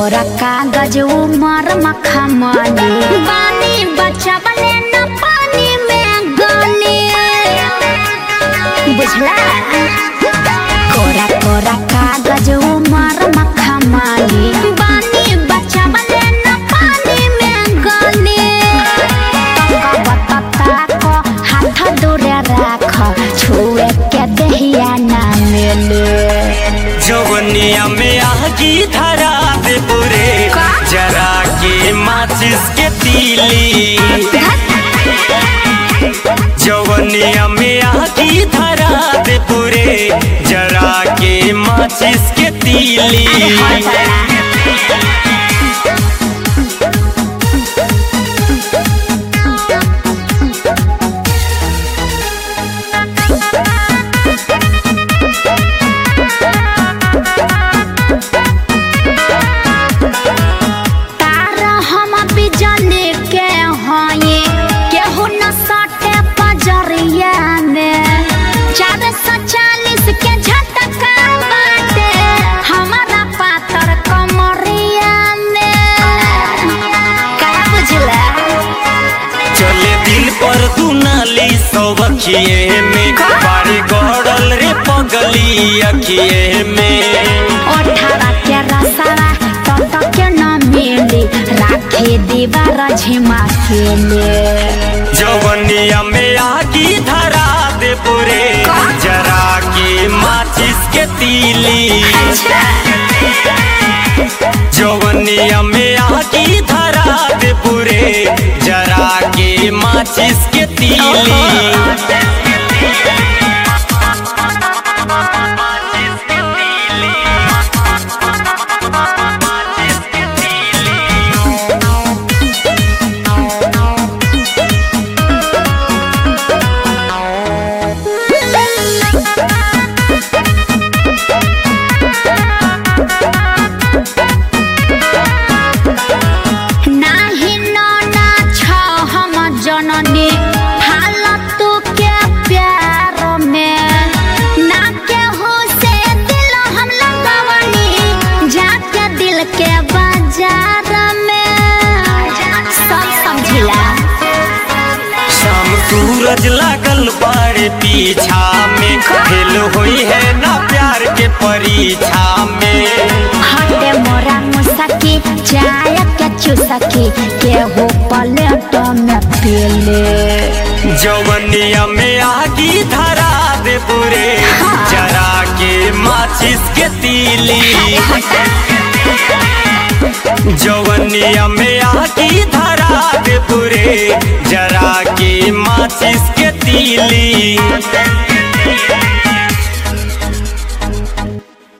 कोरा कागज उमर मखमली बानी बचावले न पानी में गली बुझला कोरा कोरा कागज उमर मखमली बानी बचावले न पानी में गली तका बतता को हाथ दूरे राख छुए के दहिया ना मिले जवनिया में आगी धरा दे पूरे का? जरा के माचिस के तीली जवनिया में आगी धरा दे पूरे जरा के माचिस के तीली अरे हाँ बड़ा। तारा हम बिजली के हये केहू न सटे पजरिया में चार सौ चालीस के झटका बाटे हमारा पातर कमरिया में का बुझला चले दिन पर तू नाली सब अखिए में बारे गड़ल रे पगली अखिए में ओठावा के रसावा तत के न मिली राखे दीवार झिमा के लिए जवनिया में आगी धरा दे पूरे जरा के माचिस के तीली जवनिया में आगी धरा दे पूरे जरा के माचिस के तीली नाही नौना छ हम जननी फालतू के प्यार में ना के हो से दिल हम लगवनी जाके दिल के बाजार में सब समझिला शाम सूरज लागल बारे पीछा में खेल हुई है ना प्यार के परीक्षा में हटे मोरा मुसकी चाय के चुसकी केहू प्लेट में पीले जवनिया में आगी धरा दे पूरे जरा के माचिस के तीली जवनिया में आगी धरा दे पूरे जरा के माचिस के तीली